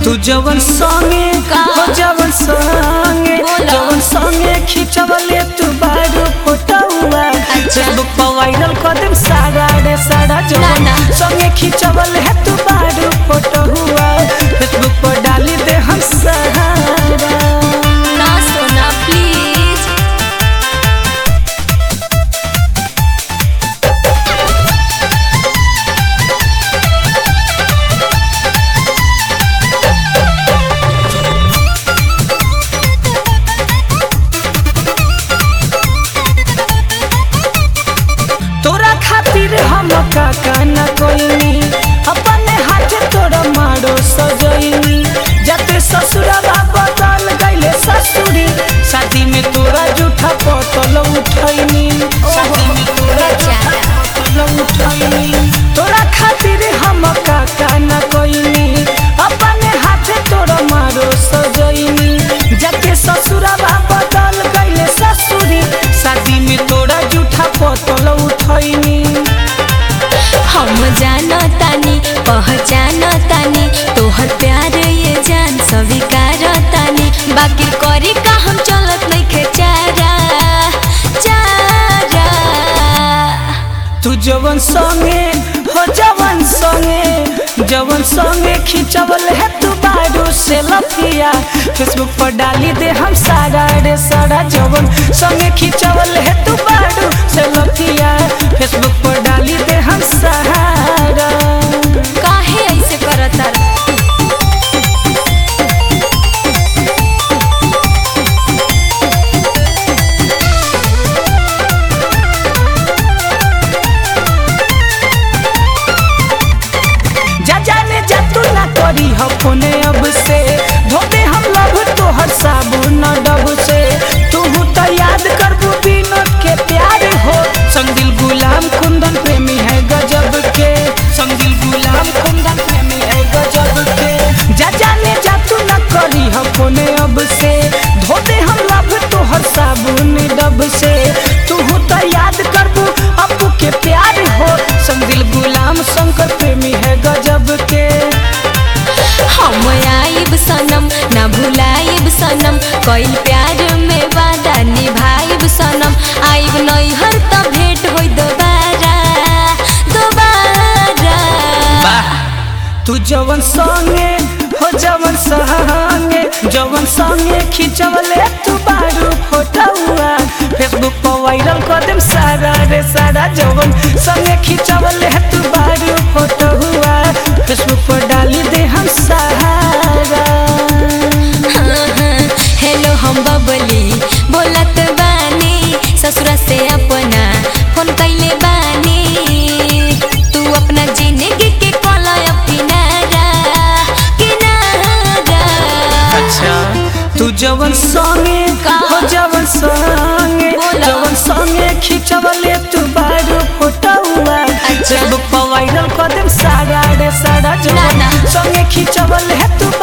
तू जवन संगे का? हो जवन संगे बोला। जवन संगे खिंचवले तू बारू फोटोवा अच्छा। फेसबुक पर वायरल कर देम सारा रे सारा ना, जवन ना। संगे खिंचवले है तू बारू फोटोवा फेसबुक पर डाली दे हम सहारा ना सोना प्लीज तोरा खातिर हम काका न कोइनी अपने हाथ तोरा मारो सजैनी जते ससुरवा बदल गइले ससुरी शादी में तोरा जूठा पतल उठैनी शादी में तोरा जूठा पतल उठैनी तोरा खातिर हम काका न कोइनी अपने हाथ तोरा मारो सजैनी जते ससुरवा बदल गइले ससुरी शादी में तोरा जूठा पतल उठैनी हम जानतानी पहचानतानी तोहर प्यार ये जान स्वीकार तानी बाकी करी का हम चलत नइखे चारा चारा तू जवन संगे हो जवन संगे जवन संगे खिंचवल है तू बारू से लफिया फेसबुक पर डाली दे हम सारा रे सारा जवन संगे खिंचवल है तू बारू से लफिया फेसबुक पर डाली दे हम सहारा काहे ऐसे करता जा जाने जा तू ना करी हो फोने अब से धोते हम लभ तोहर साबुन डब से तू तो याद करबू विनोद के प्यार हो संगिल गुलाम कुंदन प्रेमी है गजब के संगिल गुलाम कुंदन प्रेमी है गजब के जा जाने जा तू ना करी हो फोने अब से धोते हम लभ तोहर साबुन डब से तू तो याद करबू अप्पू के प्यार हो संगिल गुलाम शंकर प्रेमी है गजब के हम आइब सनम ना भुलाइब सनम कइल प्यार में वादा निभाइब सनम आइब नैहर त भेंट होई दोबारा दोबारा तू जवन संगे हो जवन संगे जवन संगे खिंचवले तू बारू फोटोआ फेसबुक पर वायरल कर देम सारा रे सारा जवन संगे खिंचवले तू बारू फोटोआ फेसबुक पर डाली दे हम सहारा हाँ, हाँ, हेलो हम बबली बोलत बानी ससुरा से अपना फोन कैले बानी तू अपना जिंदगी के कला किनारा किनारा अच्छा तू जवन संगे का? हो जवन संगे बोला। जवन संगे खिंचवले तू बारू फोटोआ अच्छा। फेसबुक पर वायरल कर देम सारा रे सारा ना, जवन ना। संगे खिंचवले तू